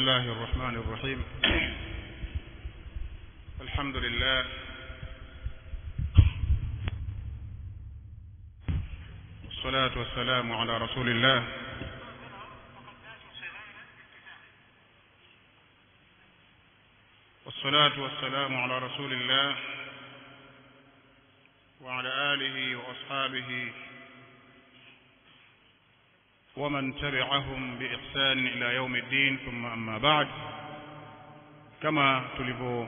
الله الرحمن الرحيم الحمد لله والصلاة والسلام على رسول الله والصلاة والسلام على رسول الله وعلى آله وأصحابه ومن تبعهم بإحسان إلى يوم الدين ثم أما بعد كما تلفو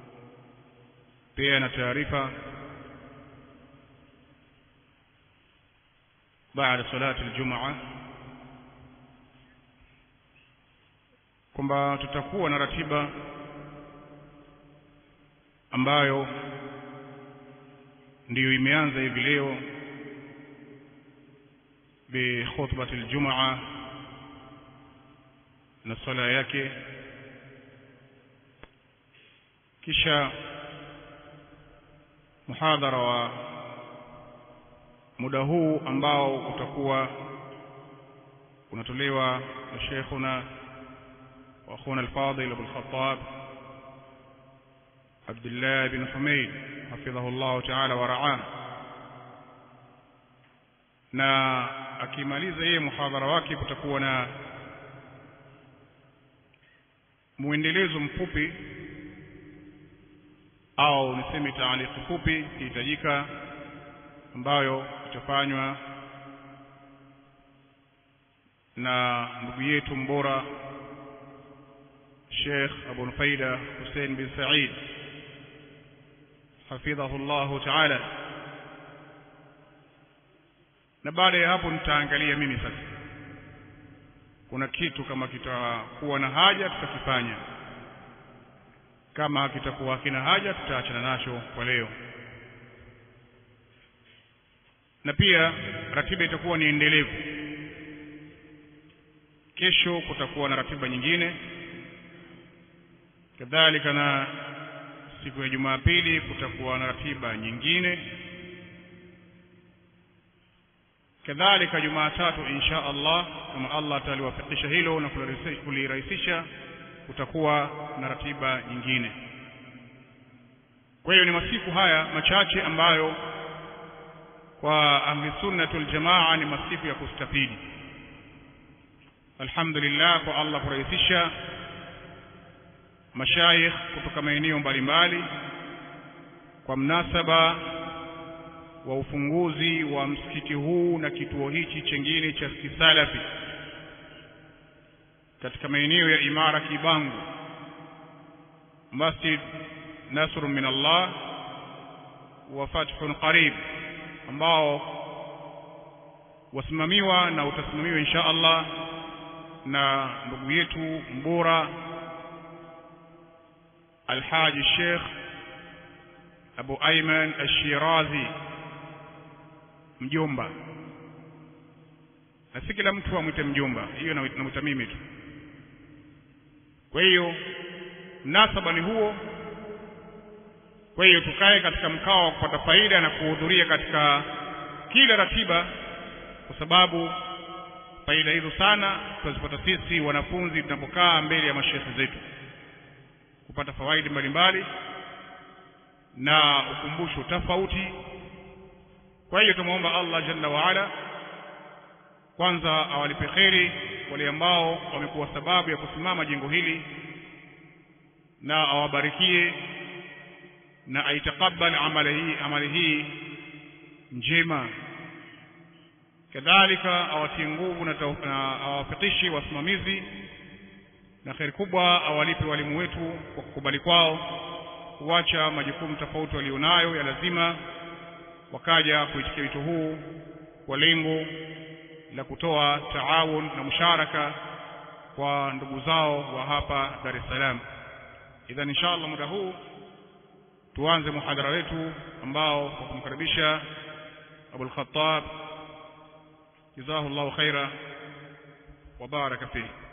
بيان taarifa بعد صلاة الجمعة kwamba tutakuwa na ratiba ambayo ndiyo imeanza hivi leo bikhutbati aljumaa na swala yake kisha muhadhara wa muda huu ambao utakuwa unatolewa na sheikhuna wa akhuna alfadil Abu al-Khattab Abdullah bin Humaid hafidhahu Allah ta'ala wa ra'ah na akimaliza yeye muhadhara wake kutakuwa na muendelezo mfupi au niseme taaliki fupi ikihitajika ambayo itafanywa na ndugu yetu mbora Sheikh Abu Nufaida Hussein bin Said hafidhahu Allah ta'ala na baada ya hapo nitaangalia mimi sasa kuna kitu kama kitakuwa na haja tutakifanya kama kitakuwa hakina haja tutaachana nacho kwa leo na pia ratiba itakuwa ni endelevu kesho kutakuwa na ratiba nyingine kadhalika na siku ya Jumapili kutakuwa na ratiba nyingine kadhalika Jumatatu insha Allah kama Allah ataliwafikisha hilo na kulirahisisha kutakuwa na ratiba nyingine kwa hiyo ni masiku haya machache ambayo kwa ahli sunnatul jamaa ni masiku ya kustafidi alhamdulillah kwa Allah kurahisisha mashayikh kutoka maeneo mbalimbali kwa mnasaba wa ufunguzi wa msikiti huu na kituo hichi chengine cha kisalafi katika maeneo ya Imara Kibangu Masjid Nasr min Allah wa Fathun Qarib ambao wasimamiwa na utasimamiwa insha Allah na ndugu yetu mbora Alhaji Sheikh Abu Ayman Ash-Shirazi mjomba na si kila mtu amwite mjomba hiyo namwita mimi tu kwa hiyo mnasaba ni huo kwa hiyo tukae katika mkao wa kupata faida na kuhudhuria katika kila ratiba kwa sababu faida hizo sana tunazipata sisi wanafunzi tunapokaa mbele ya mashekhe zetu kupata fawaidi mbalimbali na ukumbusho tofauti kwa hiyo tumwomba Allah jalla waala kwanza awalipe kheri wale ambao wamekuwa sababu ya kusimama jengo hili na awabarikie na aitakabal amali hii amali hii njema kadhalika awatie nguvu na, na awafikishe wasimamizi na kheri kubwa awalipe walimu wetu kwa kukubali kwao kuacha majukumu tofauti walionayo ya lazima wakaja kuitikia wito huu kwa lengo la kutoa taawun na musharaka kwa ndugu zao wa hapa Dar es Salaam. Idhan inshallah muda huu tuanze muhadhara wetu ambao kwa kumkaribisha Abul Khattab jazahu Allahu khaira wa baraka fihi